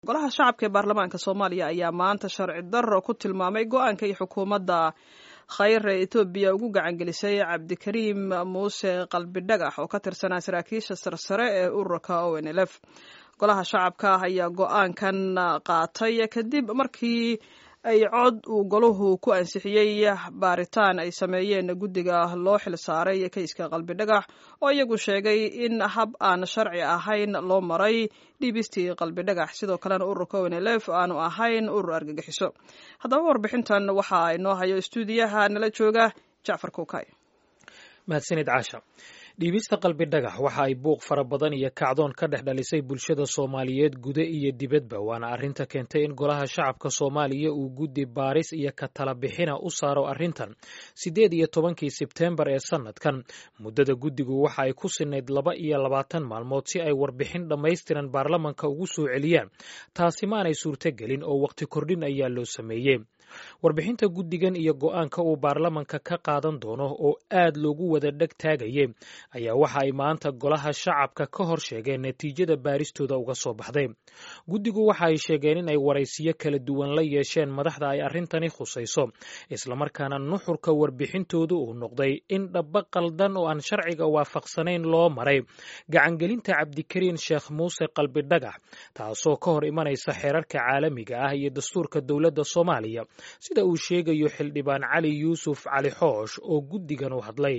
golaha shacabka ee baarlamaanka soomaaliya ayaa maanta sharci darro ku tilmaamay go-aanka iyo xukuumadda khayr ee etoobiya ugu gacangelisay cabdikariim muuse qalbidhagax oo ka tirsanaa saraakiisha sarsare ee ururka o n l f golaha shacabka ayaa go-aankan qaatay kadib markii ay cod uu golahu ku ansixiyey baaritaan ay sameeyeen guddiga loo xil saaray kayska qalbidhagax oo iyagu sheegay in hab aan sharci ahayn loo maray dhiibistii qalbidhagax sidoo kalena ururka o n l f aanu ahayn urur argagixiso haddaba warbixintan waxa inoo hayo stuudiyaha nala jooga jacfar kuukay mahadsanid caasha dhiibista qalbi dhagax waxa ay buuq fara badan iyo kacdoon ka dhex dhalisay bulshada soomaaliyeed guda iyo dibadba waana arrinta keentay in golaha shacabka soomaaliya uu guddi baaris iyo ka tala bixina u saaro arrintan siddeed iyo tobankii sebteembar ee sannadkan muddada guddigu waxa ay ku sinayd laba iyo labaatan maalmood si ay warbixin dhammaystiran baarlamanka ugu soo celiyaan taasi maanay suurtogelin oo waqti kordhin ayaa loo sameeyey warbixinta guddigan iyo go-aanka uu baarlamanka ka qaadan doono oo aad loogu wada dheg taagayay ayaa waxa ay maanta golaha shacabka ka hor sheegeen natiijada baaristooda uga soo baxday guddigu waxa ay sheegeen in ay waraysiyo kala duwan la yeesheen madaxda ay arrintani khusayso islamarkaana nuxurka warbixintoodu uu noqday in dhaba qaldan oo aan sharciga waafaqsanayn loo maray gacangelinta cabdikariin sheekh muuse qalbi dhagax taasoo ka hor imanaysa xeerarka caalamiga ah iyo dastuurka dowladda soomaaliya sida uu sheegayo xildhibaan cali yuusuf cali xoosh oo guddigan u hadlay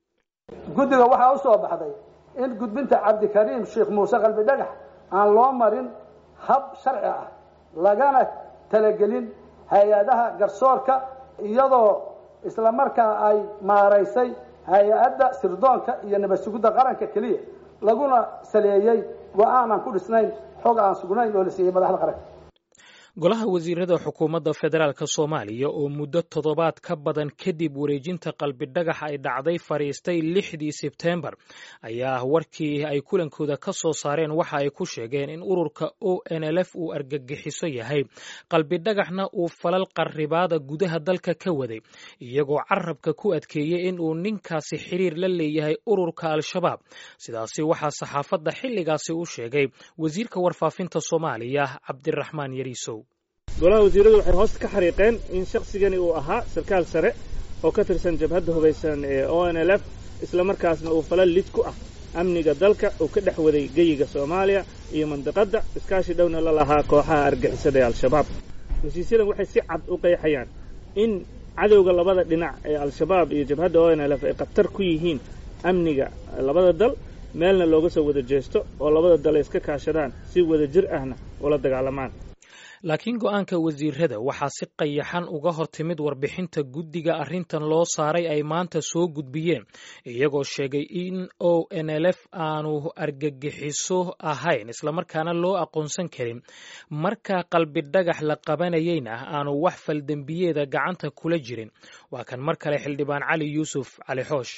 guddiga waxaa u soo baxday in gudbinta cabdikariim sheekh muuse qalbi dhagax aan loo marin hab sharci ah lagana talagelin hay-adaha garsoorka iyadoo islamarkaa ay maaraysay hay-adda sirdoonka iyo nabad sugidda qaranka keliya laguna saleeyey go-aan aan ku dhisnayn xog aan sugnayn oo la siiyey madaxda qaranka golaha wasiirada xukuumadda federaalk soomaaliya oo muddo toddobaad ka badan kadib wareejinta qalbidhagax ay dhacday fadhiistay lixdii sebteembar ayaa warkii ay kulankooda ka soo saareen waxa ay ku sheegeen in ururka o n l f uu argagixiso yahay qalbidhagaxna uu falal qarribaada gudaha dalka ka waday iyagoo carabka ku adkeeyey in uu ninkaasi xiriir la leeyahay ururka al-shabaab sidaasi waxaa saxaafadda xilligaasi u sheegay wasiirka warfaafinta soomaaliya cabdiraxmaan yariisow golaha wasiiradu waxay hoos ka xariiqeen in shakhsigani uu ahaa sarkaal sare oo ka tirsan jabhadda hubaysan ee o n l f isla markaasna uu falal lid ku ah amniga dalka uu ka dhex waday geyiga soomaaliya iyo mandiqadda iskaashi dhowna la lahaa kooxaha argixisada ee al-shabaab heshiisyadan waxay si cad u qeexayaan in cadowga labada dhinac ee al-shabaab iyo jabhadda o n l f ay khatar ku yihiin amniga labada dal meelna looga soo wada jeesto oo labada dal ay iska kaashadaan si wada jir ahna ula dagaalamaan laakiin go-aanka wasiirada waxaa si qayaxan uga hor timid warbixinta guddiga arrintan loo saaray ay maanta soo gudbiyeen iyagoo sheegay in o n l f aanu argagixiso ahayn islamarkaana loo aqoonsan karin marka qalbidhagax la qabanayeyna aanu wax faldembiyeeda gacanta kula jirin waa kan mar kale xildhibaan cali yuusuf cali xoosh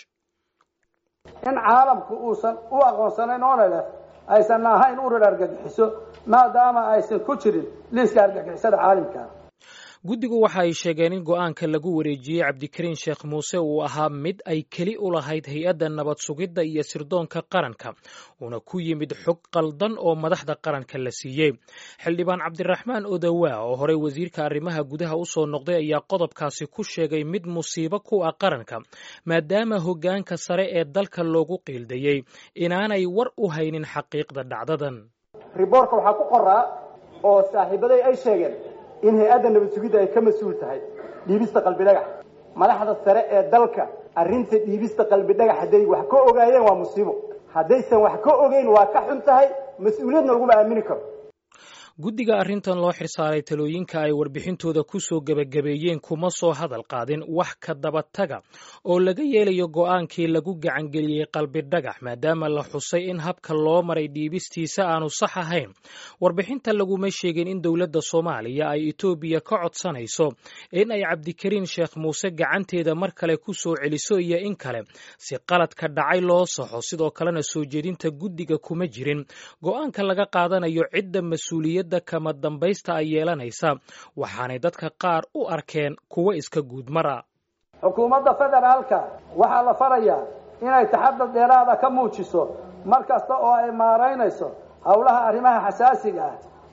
in caalamku uusan u aqoonsanayn onelef aysan ahayn urur argagixiso maadaama aysan ku jirin liiska argagixisada caalamkaa guddigu waxa ay sheegeen in go-aanka lagu wareejiyey cabdikariin sheekh muuse uu ahaa mid ay keli u lahayd hay-adda nabad sugidda iyo sirdoonka qaranka uuna ku yimid xog qaldan oo madaxda qaranka la siiyey xildhibaan cabdiraxmaan odawaa oo horey wasiirka arrimaha gudaha u soo noqday ayaa qodobkaasi ku sheegay mid musiibo ku ah qaranka maadaama hoggaanka sare ee dalka loogu qiildayey inaanay war u haynin xaqiiqda dhacdadan riboorka waxaa ku qoraa oo saaxiibaday ay sheegeen in hay-adda nabad sugidda ay ka mas-uul tahay dhiibista qalbidhagax madaxda sare ee dalka arrinta dhiibista qalbidhagax hadday wax ka ogaayeen waa musiibo haddaysan wax ka ogeyn waa ka xun tahay mas-uuliyadna laguma aamini karo guddiga arrintan loo xirsaaray talooyinka ay warbixintooda ku soo gebagabeeyeen kuma soo hadal qaadin wax ka dabataga oo laga yeelayo go'aankii lagu gacangeliyey qalbidhagax maadaama la xusay in habka loo maray dhiibistiisa aanu sax ahayn warbixinta laguma sheegin in dowladda soomaaliya ay etoobiya ka codsanayso in ay cabdikariin sheekh muuse gacanteeda mar kale ku soo celiso iyo in kale si qaladka dhacay loo saxo sidoo kalena soo jeedinta guddiga kuma jirin go'aanka laga qaadanayo cidda mas-uuliyad kama dambaysta ay yeelanaysa waxaanay dadka qaar u arkeen kuwo iska guudmara xukuumadda federaalka waxaa la farayaa inay taxadar dheeraada ka muujiso mar kasta oo ay maaraynayso howlaha arrimaha xasaasiga ah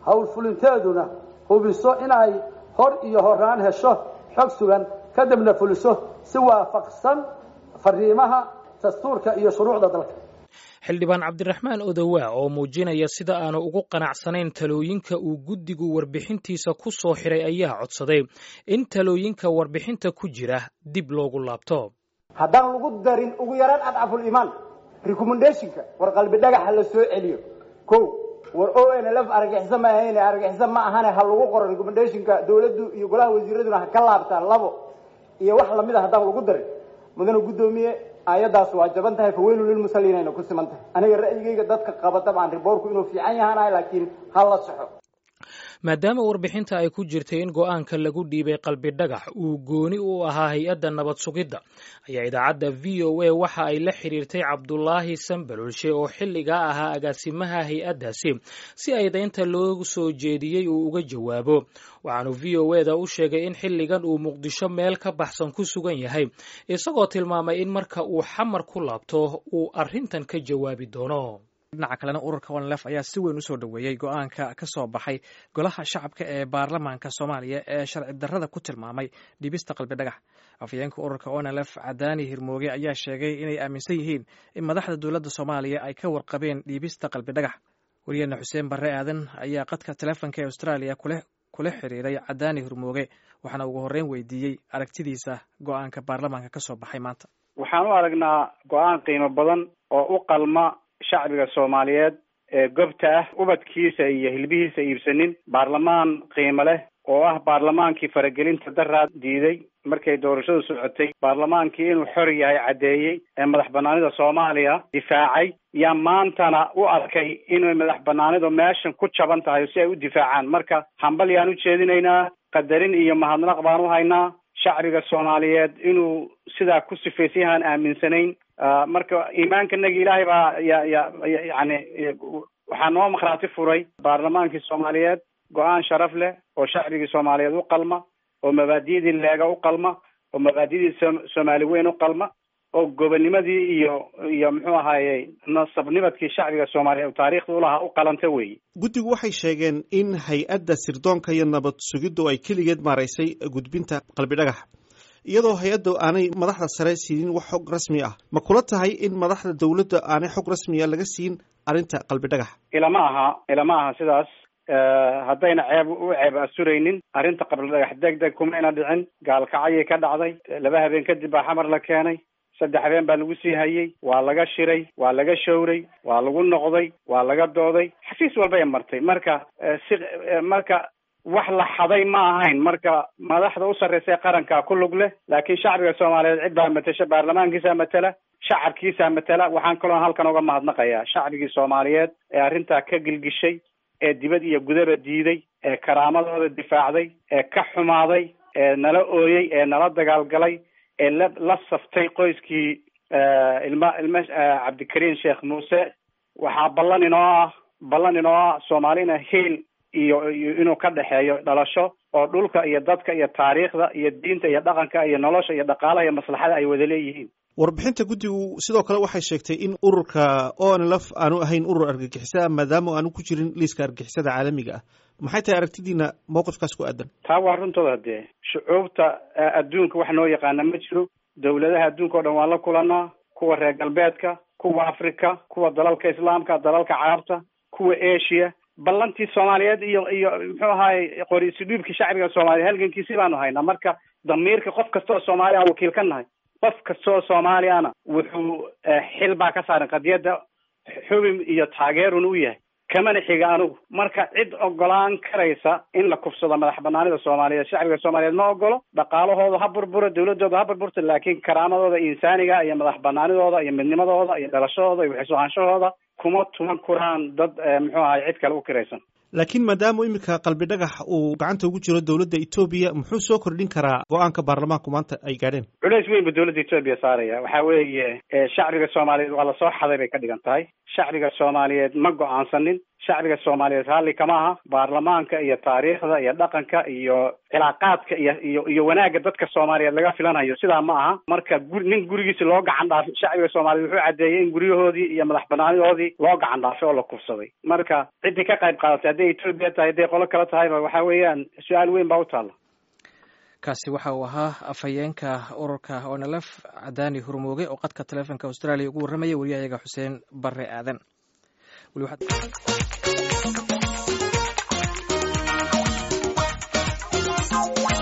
howlfulinteeduna hubiso inay hor iyo horaan hesho xog sugan kadibna fuliso si waafaqsan fariimaha dastuurka iyo shuruucda dalka xildhibaan cabdiraxmaan odowaa oo muujinaya sida aanu ugu qanacsanayn talooyinka uu guddigu warbixintiisa ku soo xiray ayaa codsaday in talooyinka warbixinta ku jira dib loogu laabto haddaan lagu darin ugu yaraan adcaful imaan recommendationka war qalbi dhagaxa la soo celiyo ko war o n l f argagixiso ma ahayn argagixiso ma ahane ha lagu qoro recommendationka dawladdu iyo golaha wasiiraduna ha ka laabtaan labo iyo wax lamid a haddaan lagu darin mudana guddoomiye aayaddaas waa jaban tahay faweylu lilmusaliin ayna ku siman tahay aniga ra'yigayga dadka qaba dabcan riboorku inuu fiican yahaanahay laakiin ha la soxo maadaama warbixinta ay ku jirtay in go-aanka lagu dhiibay qalbi dhagax uu gooni u ahaa hay-adda nabad sugidda ayaa idaacadda v o a waxa ay la xiriirtay cabdulaahi sambalolshe oo xilligaa ahaa agaasimaha hay-addaasi si ay daynta loo soo jeediyey uu uga jawaabo waxaanu v o e da u sheegay in xilligan uu muqdisho meel ka baxsan ku sugan yahay isagoo tilmaamay in marka uu xamar ku laabto uu arrintan ka jawaabi doono dhinaca kalena ururka onlef ayaa si weyn usoo dhoweeyey go-aanka ka soo baxay golaha shacabka ee baarlamaanka soomaaliya ee sharci darrada ku tilmaamay dhibista qalbi dhagax afhayeenka ururka onlf cadaani hirmooge ayaa sheegay inay aaminsan yihiin in madaxda dowladda soomaaliya ay ka warqabeen dhiibista qalbi dhagax wariyeena xuseen barre aadan ayaa qadka telefonka ee austraaliya kula xiriiray cadaani hirmooge waxaana ugu horreyn weydiiyey aragtidiisa go-aanka baarlamaanka ka soo baxay maanta waxaan u aragnaa go-aan qiimo badan oo u qalma shacbiga soomaaliyeed ee gobta ah ubadkiisa iyo hilbihiisa iibsanin baarlamaan qiimo leh oo ah baarlamaankii faragelinta daraad diiday markay doorashadu socotay baarlamaankii inuu xor yahay caddeeyey ee madax banaanida soomaaliya difaacay yaa maantana u arkay inay madax banaanidu meeshan ku jaban tahay si ay u difaacaan marka hambal yaan u jeedinaynaa qadarin iyo mahadnaq baan u haynaa shacbiga soomaaliyeed inuu sidaa ku sifaysan yahaan aaminsanayn marka iimaankanagi ilaahay baa ya ya yani waxaa noo makhraati furay baarlamaankii soomaaliyeed go-aan sharaf leh oo shacbigii soomaaliyeed u qalma oo mabaadi'dii leega u qalma oo mabaadi'dii soomaali weyn u qalma oo gobonimadii iyo iyo muxuu ahaaye nasabnimadkii shacbiga soomaaliyeed taariikhda ulahaa u qalanta weeye guddigu waxay sheegeen in hay-adda sirdoonka iyo nabad sugiddu ay keligeed maaraysay gudbinta qalbi dhagax iyadoo hay-adda aanay madaxda sare siinin wax xog rasmi ah ma kula tahay in madaxda dowladda aanay xog rasmiya laga siin arrinta qalbi dhagax ilama aha ilama aha sidaas haddayna ceeb u ceeb asuraynin arrinta qabli dhagax deg deg kumayna dhicin gaalkacyay ka dhacday laba habeen kadib baa xamar la keenay saddex habeen baa lagu sii hayey waa laga shiray waa laga showray waa lagu noqday waa laga dooday xafiis walbay martay marka si marka wax la xaday ma ahayn marka madaxda u sarreysa ee qaranka ku lug leh laakiin shacbiga soomaaliyeed cid baa matasha baarlamaankiisa matala shacabkiisa matala waxaan kaloo halkan uga mahadnaqayaa shacbigii soomaaliyeed ee arrintaa ka gilgishay ee dibad iyo gudaba diiday ee karaamadooda difaacday ee ka xumaaday ee nala ooyey ee nala dagaalgalay ee la la saftay qoyskii ilma ilma cabdikariim sheekh muuse waxaa ballan inoo ah ballan inoo ah soomaalina hiil iyo inuu ka dhexeeyo dhalasho oo dhulka iyo dadka iyo taariikhda iyo diinta iyo dhaqanka iyo nolosha iyo dhaqaalaha iyo maslaxada ay wada leeyihiin warbixinta guddigu sidoo kale waxay sheegtay in ururka o n lf aanu ahayn urur argagixisada maadaama aanu ku jirin liiska argagixisada caalamiga ah maxay tahay aragtidiina mowqifkaas ku aadan taa waa runtooda dee shucuubta adduunka wax noo yaqaana ma jiro dowladaha adduunka o dhan waan la kulanaa kuwa reer galbeedka kuwa africa kuwa dalalka islaamka dalalka carabta kuwa asia ballantii soomaaliyeed iyo iyo muxuu ahaye qoriisi dhiibkii shacbiga soomaaliya halgankiisi baanu haynaa marka damiirka qof kasta oo soomaaliya aan wakiil ka nahay qof kasta oo soomaaliyana wuxuu xil baa ka saaran qadiyadda xubin iyo taageerun u yahay kamana xiga anugu marka cid ogolaan karaysa in la kufsado madax banaanida soomaaliyeed shacbiga soomaaliyeed ma ogolo dhaqaalahooda ha burburo dawladooda ha burburto laakiin karaamadooda insaaniga iyo madax banaanidooda iyo midnimadooda iyo dhalashadooda iyo waxisuhaanshahooda kuma tuman kuraan dad muxuu ahay cid kale u kiraysan laakiin maadaama iminka qalbi dhagax uu gacanta ugu jiro dowladda etoobiya muxuu soo kordhin karaa go-aanka baarlamaanku maanta ay gaadheen culeys weyn buu dowladda etoobiya saaraya waxa weeye shacbiga soomaaliyeed waa lasoo xaday bay ka dhigan tahay shacbiga soomaaliyeed ma go-aansanin shacbiga soomaaliyeed raalli kama aha baarlamaanka iyo taariikhda iyo dhaqanka iyo cilaaqaadka iyo iyo iyo wanaagga dadka soomaaliyeed laga filanayo sidaa ma aha marka guri nin gurigiisi loo gacan dhaafay shacbiga soomaaliyeed wuxuu caddeeyey in guryahoodii iyo madax banaanidoodii loo gacan dhaafay oo la kufsaday marka ciddii ka qayb qaadatay hadday etoobiya tahay hadday qolo kale tahayba waxa weeyaan su-aal weyn baa u taalla kaasi waxa uu ahaa afhayeenka ururka onlf cadaani hurmooge oo qadka taleefonka australia ugu warramaya wariyahayaga xuseen bare aadan Thank you.